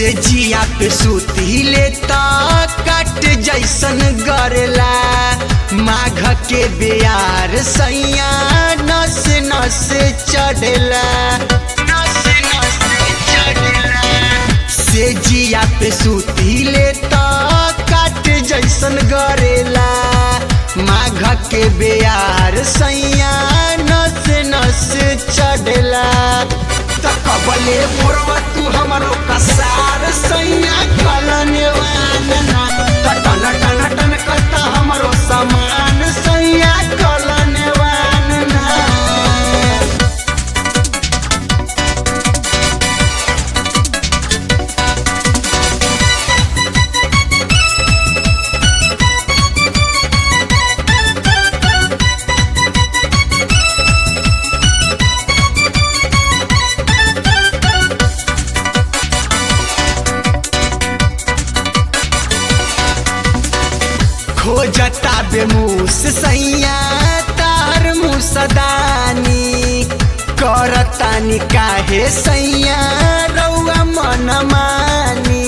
से जिया पे सुती लेता कट जैसन गरेला माघ के बेयार सैया नस नस चढ़ेला नस नस चढ़ेला से जिया पे सुती लेता कट जैसन गरेला माघ के बेयार सैया नस नस चढ़ेला तकबले मोरवा तू हमरो कसार सैया कलने वानना टन टन टन करता हमरो सामान सैया कलने वानना खोजता बेमूस सैया तार मुसदानी करतानी काहे सैया रौआ मन मानी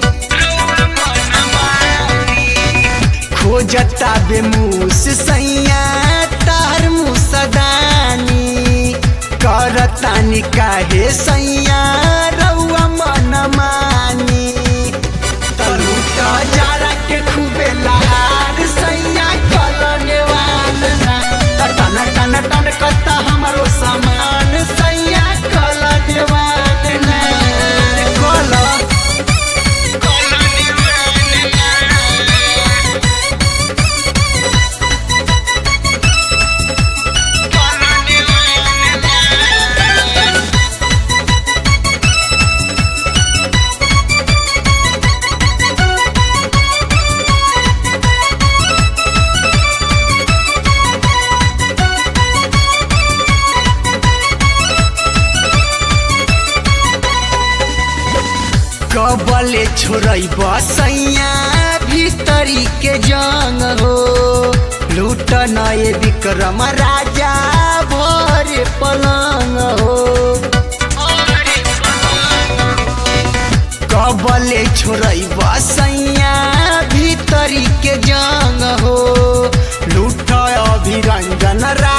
खोजता बेमूस सैया तार मुसदानी करतानी काहे सैया रौआ मन मानी तलूटा जारा के खूबे लहार सैया कलने वालना टन टन टन करता हमरो सामान सैया कलने वालना कल कलने वालना कलने वालना कबले छोड़ई बसैया भीतरी के जंग हो लूट नए विक्रम राजा भर पलंग हो कबले छोड़ई बसैया भीतरी के जंग हो लूट अभिरंजन रा